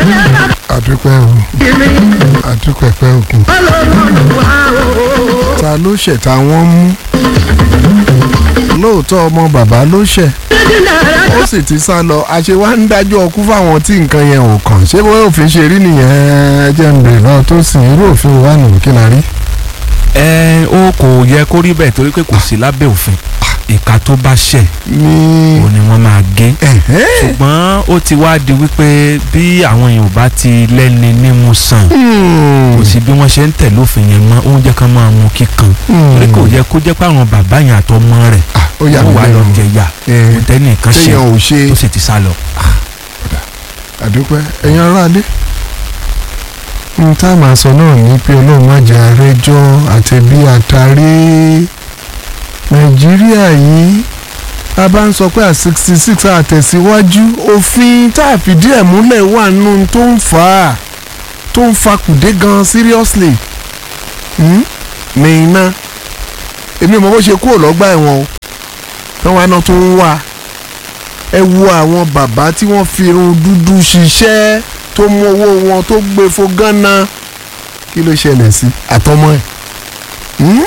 àdúpẹ́ o àdúpẹ́ pẹ́ òkun ta ló ṣẹ̀ ta wọ́n mú lóòótọ́ ọmọ bàbá ló ṣẹ̀ ó sì ti sá lọ àṣewá ń dájọ́ ọkú fáwọn tí nǹkan yẹn ò kàn ṣé bóyá òfin ṣe rí nìyẹn ẹ jẹ́ ń bèrè náà tó sìn irú òfin wa nù kí la rí. ẹ ó kò yẹ kó rí bẹ́ẹ̀ torí pé kò sí lábẹ́ òfin ìka tó bá ṣẹ̀ ní òun ni wọ́n máa gé ẹ̀hẹ́. ṣùgbọ́n ó ti wá di wípé bí àwọn èèyàn ò bá ti lẹ́ni nímú sàn Hmm. kò sí bí wọ́n ṣe ń tẹ̀lé òfin yẹn mọ́ oúnjẹ kan máa mú kíkan Hmm. torí kò yẹ kó jẹ́ pé àwọn bàbá yẹn àtọmọ rẹ̀ Ah, ó yà wọ́n mí wà lọ lẹ́nu jẹyà Eh, kò tẹ́nì kan ṣe téèyàn ò ṣe tó sì ti sá lọ. àdúpẹ́ ẹ̀yin aráalé n tá a máa sọ náà ní pé ọlọ́run má jẹ́ àrẹ́jọ́ àtẹ̀bí àtàrí nàìjíríà yìí a bá ń sọ pé à sixty six àtẹ̀síwájú òfin tá a fìdí ẹ̀ múlẹ̀ wà nù tó ń fà á tó ń fa kùdé gan seriously hmm? ní iná èmi mọ̀ bó ṣe kúrò lọ́gbà ẹ̀wọ̀n o tí wọ́n á náà tó ń wà ẹ wo àwọn bàbá tí wọ́n fi irun dúdú ṣiṣẹ́ tó mú owó wọn tó gbé fo gánà kí ló ṣẹlẹ̀ sí àtọmọ ẹ̀ Hmm?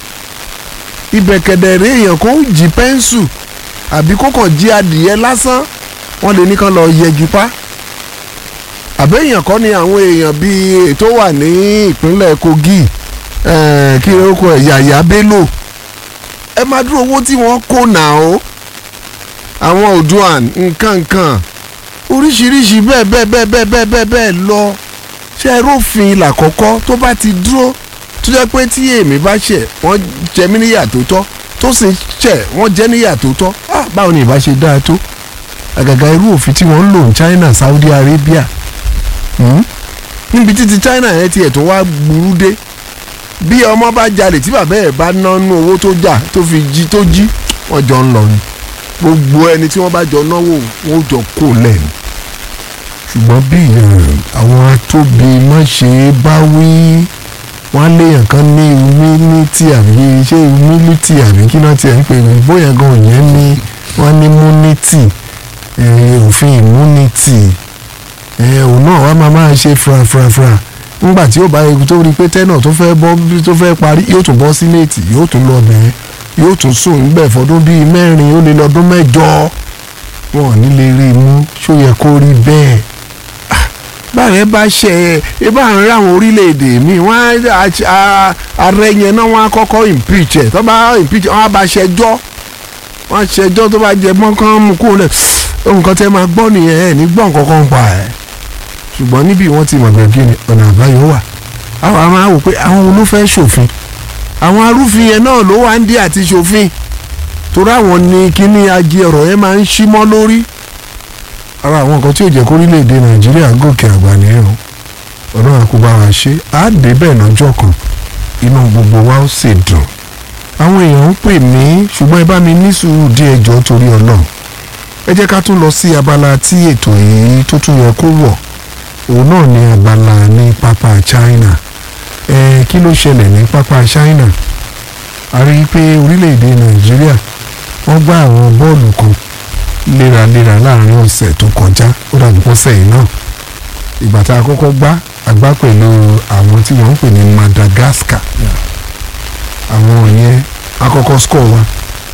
ibẹ̀ kẹ̀dẹ̀rẹ́ èèyàn kó jí pẹ́ńsù àbí kó kàn jí adìyẹ lásán wọ́n lè ní kán lọ yẹjú pa àbẹ́ èèyàn kọ́ ni àwọn èèyàn bíi ètò wà ní ìpínlẹ̀ Kogi eh, kí ló kọ ẹ̀ Yàyà Bello ẹ máa dúró owó tí wọ́n kó nà ó àwọn Oòduà nǹkan nǹkan oríṣiríṣi bẹ́ẹ̀ bẹ́ẹ̀ bẹ́ẹ̀ bẹ́ẹ̀ bẹ́ẹ̀ bẹ́ẹ̀ bẹ́ẹ̀ lọ ṣe rófin ìlà kọ́kọ́ tó bá ti dúró tó jẹ́ pé tí èmi bá ṣẹ̀ wọ́n jẹ mí níyà tó tọ́ tó sì ṣẹ̀ wọ́n jẹ́ níyà tó tọ́ ah báwo ni ìbá ṣe dáa tó àgàgà irú òfin tí wọ́n ń lò ní China Saudi Arabia hmm? níbi títí China yẹn tiẹ̀ tó wá burú dé bí ọmọ bá jalè tí bàbá ẹ̀ bá nánú owó tó jà tó fi jí tó jí wọ́n jọ ń lọ ni gbogbo ẹni tí wọ́n bá jọ náwó wọ́n jọ kó lẹ́nu. ṣùgbọ́n bí àwọn atóbi má ṣe é bá wí wọ́n á léèyàn kan ní humility àbí ṣé humility àbí kí náà tiẹ̀ ń pè mí bóyá gan yẹn ní wọ́n ní immunity eh, òfin immunity eh, òun náà wọ́n máa máa ṣe frafrafra nígbà tí ó bá ewu tó rí pé tẹ́nà tó fẹ́ bọ́ tó fẹ́ parí yóò tún bọ́ sínéètì yóò tún lọ bẹ̀rẹ̀ yóò tún sùn níbẹ̀ fọdún bíi mẹ́rin ó lé lọ́dún mẹ́jọ wọn ò ní lè rí i mú ṣó yẹ kó rí bẹ́ẹ̀ Ah, báyẹn bá ṣe ẹ ẹ bá ń rí àwọn orílẹ̀-èdè míì wọ́n á á- ààrẹ yẹn náà wọ́n á kọ́kọ́ impeach ẹ̀ tó bá impeach wọ́n á bá ṣẹjọ́ wọ́n á ṣẹjọ́ tó bá jẹ mọ́kàn mú kúrò lẹ̀ nǹkan tẹ́ máa gbọ́ nìyẹn ẹ̀ ní gbọ́ nǹkan kan pa ẹ̀ ṣùgbọ́n níbi wọ́n ti mọ̀ pé kí ni ọ̀nà àbáyọ wà àwọn àwọn á wò pé àwọn olófẹ́ ṣòfin àwọn arúfin yẹn náà ló wá ń dí àti ṣòfin torí àwọn ní kíní ajé ọ̀rọ̀ yẹn máa ń ṣí mọ́ lórí ara àwọn nǹkan tí ò jẹ́ kó orílẹ̀-èdè nàìjíríà gòkè àgbà nìyẹn o ọ̀nà àkóbá wa ṣe á dé bẹ́ẹ̀ lọ́jọ́ kan inú gbogbo wa ó sì dùn àwọn èèyàn ń pè mí ṣùgbọ́n ẹ bá mi ní sùúrù díẹ̀ jọ torí ọlọ́run ẹ jẹ́ ká tún lọ sí abala tí ètò yìí tó tún yẹ kó wọ̀ òun náà ní abala ní pápá China ẹ kí ló ṣẹlẹ̀ ní pápá China a rí i pé orílẹ̀-èdè Nàìjíríà wọ́n gbá àwọn bọ́ọ̀lù kan léraléra láàrin ọ̀sẹ̀ tó kọjá ó dàbí pọ́sẹ̀ yìí náà ìgbà tá a kọ́kọ́ gbá àgbá pẹ̀lú àwọn tí wọ́n ń pè ní Madagascar àwọn yẹn akọ́kọ́ score wa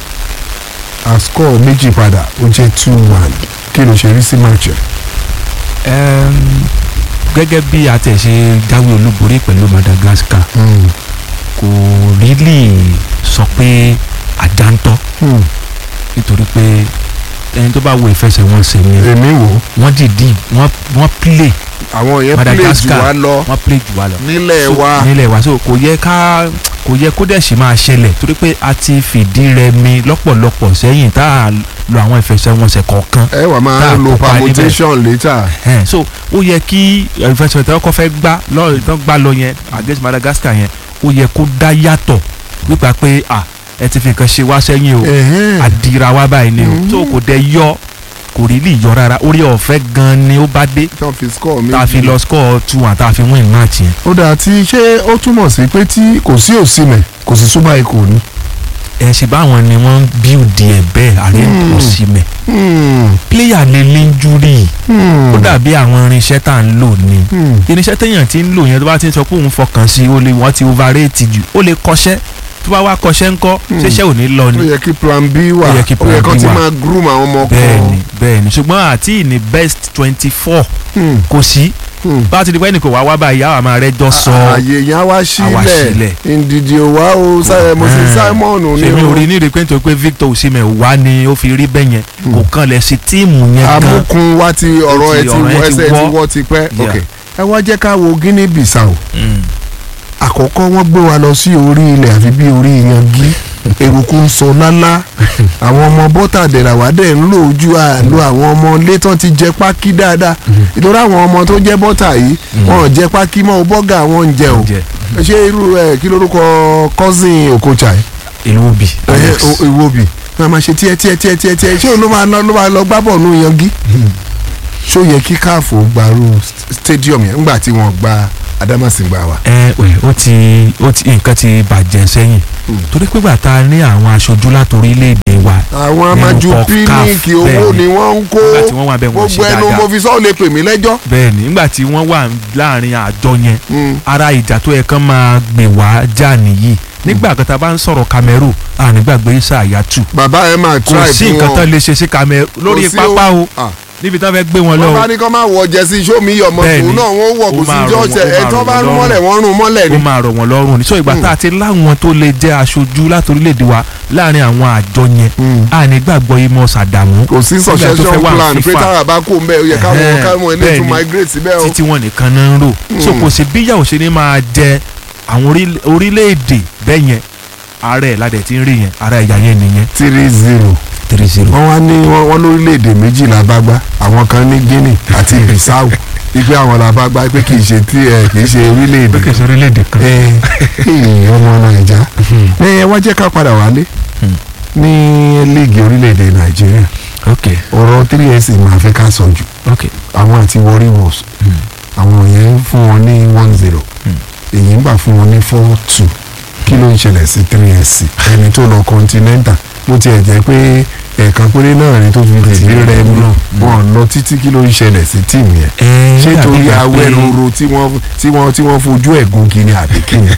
a score méjì padà ó jẹ́ two one kí ló ṣe rí sí match ẹ̀. Ẹm, gẹ́gẹ́ bí a tẹ̀ ṣe jáwé olúborí pẹ̀lú Madagascar Mm. kò rílì sọ pé àjántọ́ Hmm. nítorí pé ẹni tó bá wo ìfẹsẹ̀wọnsẹ̀ yẹn èmi wò ó. wọ́n dìdí wọ́n wọ́n play àwọn yẹn play jù Madagascar wá lọ wọ́n play jù wá lọ. nílẹ̀ So, wa nílẹ̀ wa so kò yẹ ká kò yẹ kó dẹ̀ sì máa ṣẹlẹ̀ torí pé a ti fìdí rẹmi lọ́pọ̀lọpọ̀ sẹ́yìn tá a lo àwọn ìfẹsẹ̀wọnsẹ̀ kọ̀ọ̀kan ẹ wà máa tá a lo kópa níbẹ̀. permutation later. Ẹn, so ó yẹ kí ìfẹsẹ̀wọnsẹ̀ tó kọ́ fẹ́ gbá lọ́ọ̀rì tó gbá lọ yẹn against Madagascar yẹn ó yẹ kó dá yàtọ̀ nípa pé à ẹ ti fi nǹkan ṣe wá sẹ́yìn o Ẹ̀hẹ́n. àdìra wa báyìí ni o Mhm. tó kò dẹ̀ yọ kò rí lè yọ rárá orí ọ̀fẹ́ gan ni ó bá dé tó fi score méjì. tá a fi lọ score two and tá a fi win match yẹn. ó dáa tí ṣé ó túmọ̀ sí pé tí kò sí òsínmẹ̀ kò sí súnmọ́ ikò ní. ẹ ṣe báwọn ni wọ́n ń bíùdì ẹ̀ bẹ́ẹ̀ àrí Hmm. òsìmẹ̀ Hmm. pléyà lè lẹ́ńjúrì Hmm. ó dàbí àwọn irinṣẹ́ tá à ń lò ni Hmm. irinṣẹ́ téèyàn ti ń lò yẹn tó bá ti ń sọ pé òun fọkàn sí i ó lè wọ́n ti overrate jù ó lè kọ́ṣẹ́ tó bá wá kọ́ṣẹ́ ńkọ́ Hmm. ṣéṣẹ́ ò ní lọ ó ni yẹ kí plan b wà Ó yẹ kí plan kán B ti wà. máa groom àwọn ọmọ kan. bẹ́ẹ̀ni bẹ́ẹ̀ni ṣùgbọ́n àti ní best twenty four Hmm. kò sí Hmm. bá a ti di pé ẹnì kò wá wá báyìí àwọn àmà rẹ jọ sọ ààyè yẹn á wá Á wá sílẹ̀ sílẹ̀. ndidi ò wá o Sa- mo sì Ah. Simon ní ṣèmi o ò rí ní ìrèpé nítorí pé Victor Osimhen wá ni ó fi rí bẹ́ẹ̀ yẹn Hmm. kò kàn lẹ̀ sí tíìmù yẹn gan amúkun wá ti ọ̀rọ̀ ẹ ti ọ̀rọ̀ ẹ wọ́ ti ẹsẹ̀ ti wọ́. wọ́ ti pẹ́ Yeah. ok ẹ wá jẹ́ ká wo Guinea Bissau Mm. àkọ́kọ́ wọ́n gbé wa lọ sí orí ilẹ̀ àfi bí orí yangi eruku ń sọ lálá àwọn ọmọ bọ́tà dẹ̀ràwádẹ̀ ń lò ojú àlò àwọn ọmọ ilé tán ti jẹ pákí dáadáa ìtura àwọn ọmọ tó jẹ bọ́tà yìí wọn ò jẹ pákí mọ́ o bọ́gà wọn ń jẹ o Jẹ. ṣé irú ẹ kí lórúkọ cousin Okocha yìí ìlú obì ẹ o- Iwobi wọn máa ṣe tiẹ̀ tiẹ̀ tiẹ̀ tiẹ̀ tiẹ̀ ṣé òun ló máa lọ ló máa lọ gbá bọ̀ nù yangi ṣó yẹ kí káàfó gbarú stadium yẹn ńgbà tí wọ́n gba Adamasingba wa. ẹ ẹ ó ti ó ti nǹkan ti bàjẹ́ sẹ́yìn Mm. torí pé gbàtà ní àwọn aṣojú láti orílẹ̀-èdè wa àwọn amájú Nínú píníkì CAF, owó bẹ́ẹ̀ni. ni wọ́n ń kó nígbà tí wọ́n wà bẹ́ẹ̀ wọ́n ṣe gbogbo ẹnu mo dáadáa fi sọ́ọ́ lè pè mí lẹ́jọ́. bẹ́ẹ̀ ni nígbà tí wọ́n wà láàrin àjọ yẹn Mm. ara ìjà tó yẹ kán máa gbè wá já nìyí nígbà kan tá a bá ń sọ̀rọ̀ Cameroon ànígbàgbé Isa Hayatu bàbá ẹ máa kò try sí fún nǹkan wọn tán lè ṣe sí Cameroon lórí sí pápá o Ah. níbi tán fẹ́ gbé wọn lọ wọ́n o bá ní kọ́ máa wọ jẹ́sí sómi ọmọ Bẹ́ẹ̀ni. tòun náà wọ́n wọ̀ Ó kó sí máa rọ̀ jọ́ọ̀ṣẹ̀ wọ́n- ó ẹ̀ máa tó rọ̀ bá wọ́n rún lọ́rùn. mọ́lẹ̀ wọ́n rún mọ́lẹ̀ ni. ó máa rọ̀ wọ́n lọ́rùn ní sọ ìgbà Mm. tá a ti láwọn tó lè jẹ́ aṣojú láti orílẹ̀-èdè wa láàrin àwọn àjọ yẹn Mm. ànígbàgbọ́ Amos Sàdámù kò sí Nígbà tó fẹ́ succession wà plan pé FIFA. tára bá kó ń bẹ́ẹ̀ ó yẹ káwọn Ẹ̀hẹ́n, káwọn ilé tún bẹ́ẹ̀ni. migrate síbẹ̀ o. títí wọn nìkan náà ń rò so Mm. kò sí bíyàwó ṣe ni máa jẹ àwọn orílẹ̀- orílẹ̀-èdè bẹ́ẹ̀ yẹn ara ẹ̀ ládẹ̀ tí ń rí yẹn ara ẹ̀yà yẹn nìyẹn three zero three zero. wọ́n wá ní wọ́n wọ́n lórílẹ̀‐èdè méjìlá bá gbá àwọn kan ní Guinea àti Bissau ipe àwọn là bá gbá pé kì í ṣe tí ẹ kì í ṣe orílẹ̀‐èdè kì í ṣe orílẹ̀-èdè kan. ẹ ẹ, ọmọ Nàìjà ẹ wá jẹ́ ká padà wálé Hmm. ní líìgì orílẹ̀‐èdè Nàìjíríà ok ọ̀rọ̀ three s máa fẹ́ ká sọ jù ok àwọn àti Warri Wolves Hmm. àwọn yẹn ń fún wọn ní one zero Hmm. èyí ń gbà fún wọn ní four two kí ló ń ṣẹlẹ̀ sí three s ẹni tó lọ Continental bó tiẹ̀ jẹ́ pé ẹ̀ẹ̀kan péré náà ni tó fi tìlé rẹ mú wọn lọ títí kí ló ń ṣẹlẹ̀ sí tíìmù yẹn ẹ ṣé dàbí torí ìgbà pé- awẹ́roro tí wọ́n tí wọ́n tí wọ́n fojú ẹ̀ gun kiri àbí kí ni.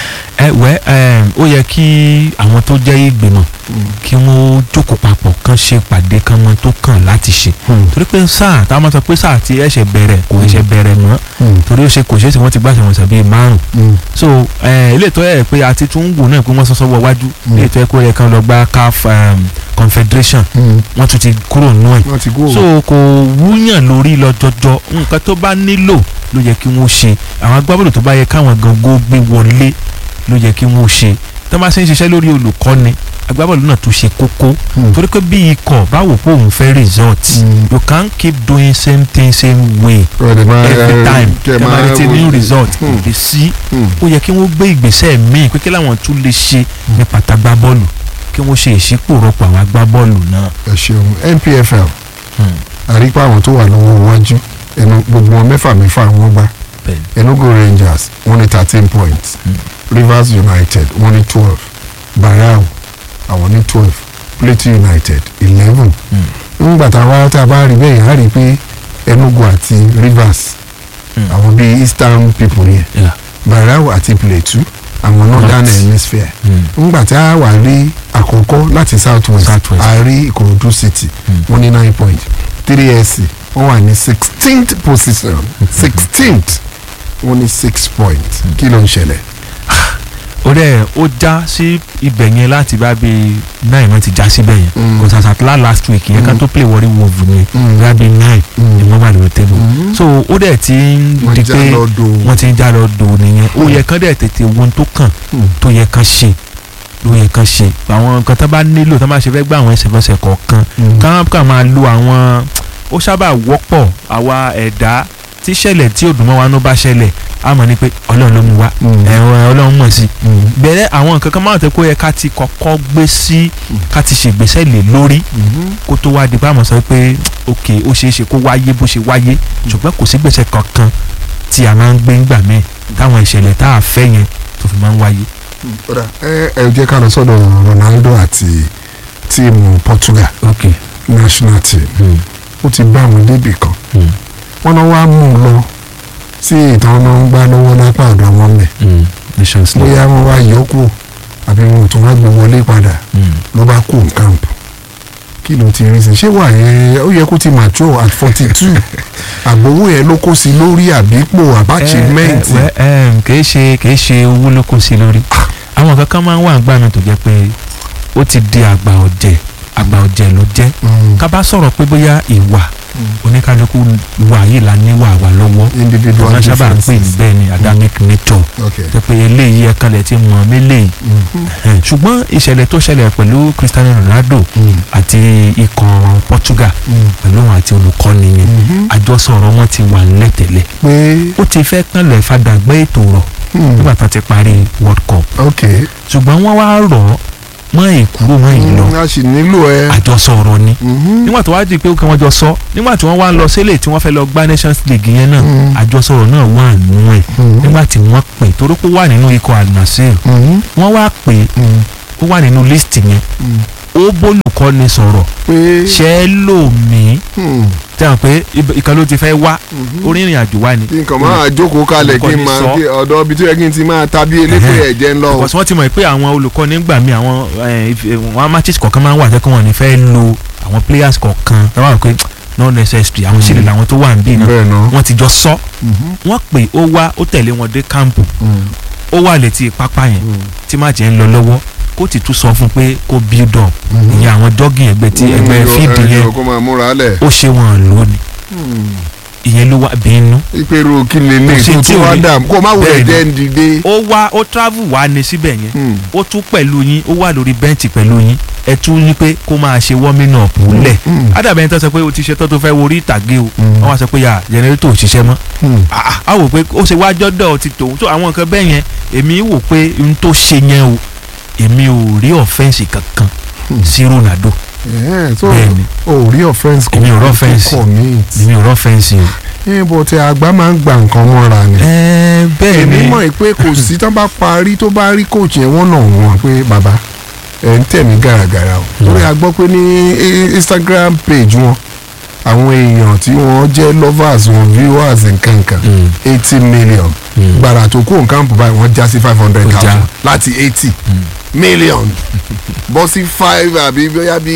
ẹ wẹ ẹ ó yẹ kí àwọn tó jẹ́ ìgbìmọ̀ kí wọ́n jókòó papọ̀ kán ṣe pàdé kán mọ tó kàn láti ṣe torí pé sáà táwọn máa sọ pé sáà tí ẹ̀ṣẹ̀ bẹ̀rẹ̀ kò ẹ̀ṣẹ̀ bẹ̀rẹ̀ mọ́ torí ó ṣe kò ṣeé ṣe wọ́n ti gbàṣẹ wọn sàbí márùn so ẹ ilé ìtọ́ ẹ̀ pé àti tún wù náà pé wọ́n sọ́sọ́ wọ wájú Mm. ilé ìtọ́ ẹ̀ kó yẹ kán lọ gba CAF um, Confederation wọ́n tún ti kúrò nù ẹ̀ wọ́n ti kú so kò wúyàn lórí lọ jọjọ nǹkan tó bá nílò ló yẹ kí wọ́n ṣe àwọn agbábọ́ọ̀lù tó bá yẹ káwọn gangan gbé wọlé ló yẹ kí wọ́n ṣe tó bá ṣe ń ṣiṣẹ́ lórí olùkọ́ni agbábọ́ọ̀lù náà tó ṣe kókó torí pé bí ikọ̀ báwo pé òun fẹ́ result Mm. you can't keep doing same thing same way every time kẹ́ máa retí new result kò lè sí ó yẹ kí wọ́n gbé ìgbésẹ̀ míì pé kí làwọn tún lè ṣe ní pàtàgbá bọ́ọ̀lù kí wọ́n ṣe ìṣípòrọ̀pọ̀ àwọn agbábọ́ọ̀lù náà. ẹ ṣeun NPFL Hmm. àrípa àwọn tó wà lọ́wọ́ iwájú ẹnu gbogbo wọn mẹ́fà mẹ́fà wọ́n gbá Bẹ́ẹ̀ni. Enugu Rangers wọ́n ní thirteen points Rivers United wọ́n ní twelve Barao àwọn ní twelve Plateau United eleven nígbà tá a wá tá a bá rí bẹ́ẹ̀ yẹn á rí i pé Enugu àti Rivers Hmm. àwọn bíi Eastern people yẹn Yeah. Barao àti Plateau àwọn Northern North. Hemisphere Mm. nígbà tí a wà rí àkọ́kọ́ láti south west South West. a rí ìkòròdú city Mm. wọ́n ní nine point three sc wọ́n wà ní sixteenth position sixteenth wọ́n ní six point kí ló ń ṣẹlẹ̀. ó dẹ̀ ó já sí ibẹ̀ yẹn láti bá bí nine wọ́n ti já síbẹ̀ yẹn Mm. kò sàṣàtúlá last week yẹn ká Mm. tó play Warri Wolves ni Mm. bá bí nine Mm. ni wọ́n wà lórí table Mhm. so ó dẹ̀ ti ń wọ́n di já pé lọ do wọ́n ti ń já lọ dò nìyẹn ó Mm. yẹ kán dẹ̀ tètè wo ohun tó kàn Mm. tó yẹ kán ṣe ló yẹ kán ṣe àwọn nǹkan tó bá nílò tó máa ṣe fẹ́ gbá àwọn ẹsẹ̀fẹsẹ̀ kọ̀ọ̀kan Mm. kán kàn máa lo àwọn ó sábà wọ́pọ̀ àwa ẹ̀dá tí ṣẹlẹ̀ tí òdùnmọ́ wa ló bá ṣẹlẹ̀ á mọ̀ ní pé ọlọ́run ló mú wa Mm. ẹ̀rọ ọlọ́run mọ̀ sí Mm. bẹ̀rẹ̀ àwọn nǹkan kan máa tẹ́ kó yẹ ká ti kọ́kọ́ gbé sí ká ti ṣègbésẹ̀ lé lórí Mhm. kó tó wá di pé àmọ̀ sọ pé ok ó ṣeé ṣe kó wáyé bó ṣe wáyé ṣùgbọ́n kò sí gbèsè kankan tí a máa ń gbé ńgbà míì táwọn ìṣẹ̀lẹ̀ tá a fẹ́ yẹn tó fi máa ń wáyé. ọ̀dà ẹ ẹ jẹ́ ká lọ sọ́dọ̀ Ronaldo àti tíìmù Portugal ok national team mm. ó ti bá wọn débì kan Mm. wọ́n náà wá mú un lọ sí ìtàn náà ń gbá lọ́wọ́ lápá ọ̀dọ̀ wọn mẹ́ Mm. nations league bóyá wọ́n wá yọ kú àbí wọn ò tún wá gbé wọlé padà Mm. ló bá kú camp kí ló ti rí sí ṣé wà yẹn ó yẹ kó ti mature at forty two àgbowó yẹn ló kó sí lórí àbípò achievement ẹ ẹ ẹ kìí ṣe kìí ṣe owó ló kó sí lórí àwọn kankan máa ń wà nígbà mi tó jẹ́ pé ó ti di àgbà ọ̀jẹ̀ àgbà ọ̀jẹ̀ ló jẹ́ Mm, ká bá sọ̀rọ̀ pé bóyá ìwà mm. oníkálukú wà yìí la níwà wà lọ́wọ́ individual wọ́n sábà ń pè ní differences bẹ́ẹ̀ ni adamic nature okay jẹ́ pé eléyìí ẹ̀ka lẹ̀ ti mọ̀ mélèyìí Mhm. ṣùgbọ́n ìṣẹ̀lẹ̀ tó ṣẹlẹ̀ pẹ̀lú Cristiano Ronaldo Mm, àti ikọ̀ Portugal mm, pẹ̀lú òun àti olùkọ́ni yẹn mhm. àjọsọ ọ̀rọ̀ wọn ti wà nílẹ̀ tẹ́lẹ̀ pé ó ti fẹ́ kànlẹ̀ fàdàgbẹ́ ètò rọ̀ mm, nígbà tó ti parí World Cup okay ṣùgbọ́n wọ́n wá rọ̀ ọ́ mọ́ ìkúrò mọ́ ìlọ Mm, a sì nílò ẹ àjọsọ ọ̀rọ̀ ni Mhm. nígbà tó wá di pé ó kí wọ́n jọ sọ nígbà tí wọ́n wá ń lọ sílé tí wọ́n fẹ́ lọ gbá Nations League yẹn náà Mm. àjọsọ ọ̀rọ̀ náà wà nínú ẹ̀ Mhm. nígbà tí wọ́n pè torí pé ó wà nínú ikọ̀ Al-Nassr Mhm. wọ́n wá pè Mm, ó wà nínú list yẹn mm. ó bólùkọ́ni sọ̀rọ̀ pé ṣe é lò mí mm, tí a mọ̀ pé ib- ìkan ló ti fẹ́ wá mhm. orí ìrìn àjò wá ni kí nǹkan máa jókòó kalẹ̀ kí n Olùkọ́ni máa sọ. kí ọ̀dọ̀ ibi tó yẹ kí n ti máa ta bí elépè Ẹhẹ́. ẹ̀jẹ̀ ń lọ o. because wọ́n ti mọ̀ pé àwọn olùkọ́ni gbà mí àwọn eh, if- eh, wọn matches kọ̀ọ̀kan máa ń wà jẹ́ kí wọ́n ní fẹ́ lo àwọn players kọ̀ọ̀kan ẹ wá rò pé not necessary àwọn sílẹ̀ làwọn tó wà níbí náà bẹ́ẹ̀ náà. wọ́n ti jọ sọ Mhm. wọ́n pè ó wá ó tẹ̀lé wọn dé kámpù Mm, ó wà létí pápá yẹn mm, tí máàjì ń lọ lọ́wọ́ kó ti tún sọ fún pé kó build up mhm. ìyẹn àwọn jogging ẹgbẹ́ tí ẹgbẹ́ Mm, fíìdì ẹ, yẹn ẹ, kó máa múra lẹ̀. ó ṣe wọn lónìí Mm. ìyẹn ló wá bínú ìpèrò kí lè Kò lè sí tó tí tó ò wá rí. dà kó má wulẹ̀ Bẹ́ẹ̀ ni. jẹ́ ń dìde. ó wá ó travel wá ní síbẹ̀ yẹn Mm, ó tún pẹ̀lú yín ó wà lórí bẹ́ǹchì pẹ̀lú yín ẹ tún ní pé kó máa ṣe warming up lẹ̀ mm, ádàbẹ̀ yẹn tó sọ pé o ti ṣe tó tó fẹ́ wo orí ìtàgé o Mm. wọ́n wá sọ pé yà jẹnẹrétọ̀ ò ṣiṣẹ́ mọ́ mm. Ah, ah, a wò pé ó ṣe wá jọ́dọ̀ ti tòun tó àwọn nǹkan bẹ́ẹ̀ yẹn èmi wò pé n tó ṣe yẹn o èmi ò rí ọ̀fẹ́ǹsì kankan Hmm. sí Ronaldo Yeah, so bẹ́ẹ̀ ni o rí offence Èmi ò rí offence. commit. èmi ò rí ọ̀fẹ́ǹsì o. ẹ bọ̀ tí àgbà máa ń gba nǹkan mọ́ra ni. ẹ bẹ́ẹ̀ èmi ni mọ̀ pé kò sí tán bá parí tó bá rí coach yẹn wọ́n náà wọ́n pé bàbá ẹ̀ ń tẹ̀ mí gàràgàrà o. Hmm. torí a gbọ́ pé ní i- Instagram page wọn àwọn èèyàn tí wọ́n jẹ́ lovers wọn viewers nkankan Mm, eighty million mm, gbàrà tó kó nǹkan bù báyìí wọ́n já sí five hundred Ó já. thousand láti eighty mm. million bọ́ sí five àbí bóyá bí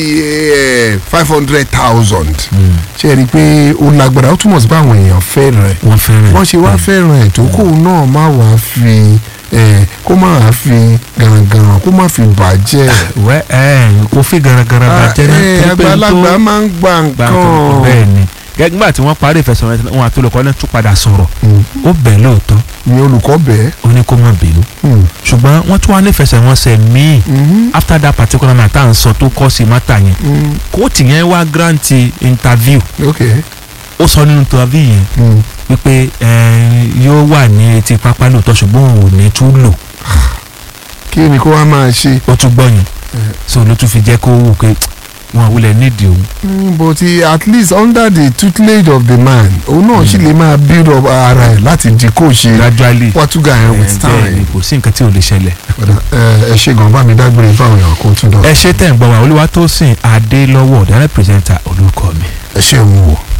five hundred thousand Mm. ṣe é rí i pé ó lágbára ó túmọ̀ sí pé àwọn èèyàn fẹ́ràn ẹ̀ wọ́n fẹ́ràn wọ́n ṣe wá fẹ́ràn ẹ̀ tó kó náà má wàá fi ẹ̀, kó má wàá fi gàràngàràn kó má fi bàjẹ́ wẹ́ ẹ kò fi garagara bàjẹ́ náà ẹ̀, torí pé n tó- àgbàlagbà máa ń gba gbà nǹkan nǹkan bẹ́ẹ̀ ni gẹ́gẹ́ nígbà tí wọ́n parí ìfẹsẹ̀wọnsẹ̀ wọn àti olùkọ́ náà tún padà sọ̀rọ̀ Mm. ó bẹ̀ lóòótọ́ ni olùkọ́ bẹ́ẹ̀. ó ní kó má bínú Mm. ṣùgbọ́n wọ́n tún wá ní ìfẹsẹ̀wọnsẹ̀ míì Mhm. after that particular night tá à ń sọ tó kọ́ sí mátà yẹn Mm. kóòtù yẹn wá grant interview ok. ó sọ nínú interview yẹn Mm. wípé ẹ, yóò wà ní etí pápá lóòótọ́ ṣùgbọ́n òun ò ní tún lò kí ni kó wá máa ṣe. ó tún gbọ́ yẹn Eh. so ló tún fi jẹ́ kó wò pé wọn àwùlẹ̀ nídìí òun Mm, but he, at least under the tutelage of the man òun náà sì lè máa build up ara ẹ̀ láti di coach gradually Portugal yẹn with ẹ, bẹ́ẹ̀ ni time. kò sí nǹkan tí ò lè ṣẹlẹ̀. ẹ ẹ ṣe gan bá mi dágbére fáwọn èèyàn kó tún dọ̀. ẹ ṣe tẹ̀ ń gbọ́ wa Olúwatósìn Adélọ́wọ̀ ọ̀dàrẹ́ pírẹsẹ̀ntà olùkọ́ mi. ẹ ṣe ń wò.